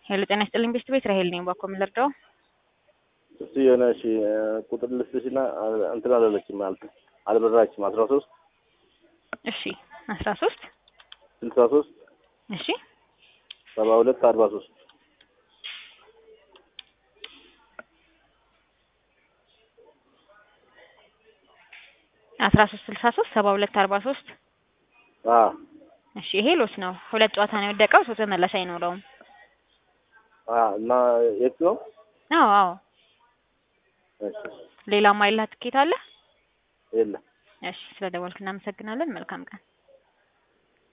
ሄሎ ጤና ይስጥልኝ ቤስት ቤት ራሄል ነኝ። ባኮ ምን ልርዳው? እሱ የሆነ እሺ ቁጥር ልስጥሽና እንትን አላለችም ማለት አልበራችም። አስራ ሶስት እሺ አስራ ሶስት ስልሳ ሶስት እሺ ሰባ ሁለት አርባ ሶስት አስራ ሶስት ስልሳ ሶስት ሰባ ሁለት አርባ ሶስት እሺ ይሄ ሎስ ነው። ሁለት ጨዋታ ነው የወደቀው። ሶስት ተመላሽ አይኖረውም። እና የት ነው? አዎ አዎ። እሺ ሌላ ማይላ ትኬት አለ? የለም። እሺ ስለደወልክ እናመሰግናለን። መልካም ቀን